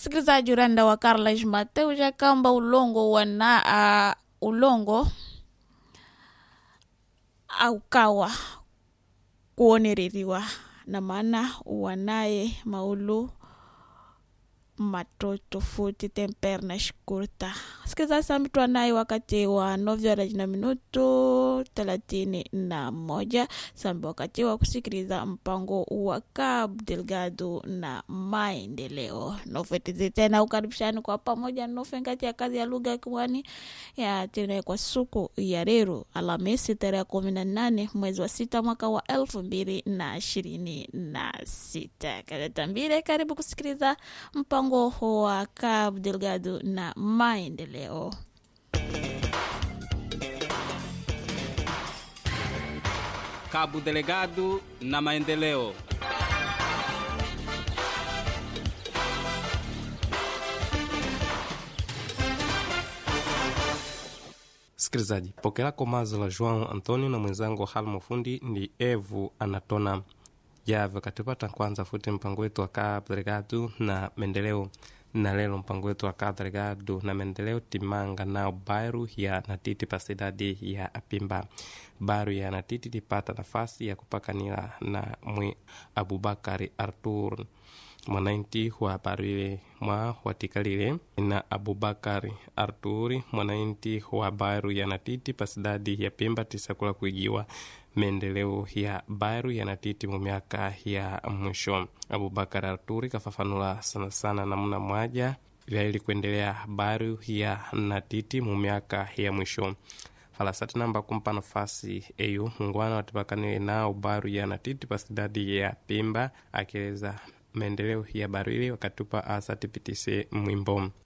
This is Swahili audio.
msikilizaji uranda wa Carlos Mateu jakamba ulongo wana uh, ulongo aukawa kuonereriwa na maana wanaye maulu matoto futi temperna shkurta sikiza samitu anaye wakati wa nove horas na minuto thelathini na moja sambi wakati wa kusikiliza mpango wa Cabo Delgado na maendeleo nofetizi tena ukaribishani kwa pamoja nofe ngati ya kazi ya lugha ya Kimwani ya tena kwa suku ya leo Alhamisi tarehe kumi na nane mwezi wa sita mwaka wa elfu mbili na ishirini na sita kaletambile karibu kusikiliza mpango wa Cabo Delgado na maendeleo. Cabo Delegado na maendeleo. Sikilizaji, pokela komazo la João Antonio na mwenzangu Halmo Fundi ni Evu Anatona Jave katipata kwanza futi mpango wetu wa Cabo Delgado na maendeleo na lelo mpango wetu wa Cabo Delgado na maendeleo timanga nao baru ya natiti pasidadi ya apimba baru ya natiti tipata nafasi ya kupakanila na mwi Abubakari Artur mwanainti wa baru ile mwa watikalile na Abubakari Arturi mwanainti wa baru ya natiti pasidadi ya pimba tisakula kuigiwa maendeleo ya baru yanatiti mu miaka ya mwisho. Abubakar Arturi kafafanula sana sana namna mwaja vyaili kuendelea baru ya natiti mu miaka ya mwisho falasati namba kumpa nafasi eyu mungwana watipakanile nao baru ya natiti pasidadi ya pimba akieleza maendeleo ya baru ile wakatupa asatipitise mwimbo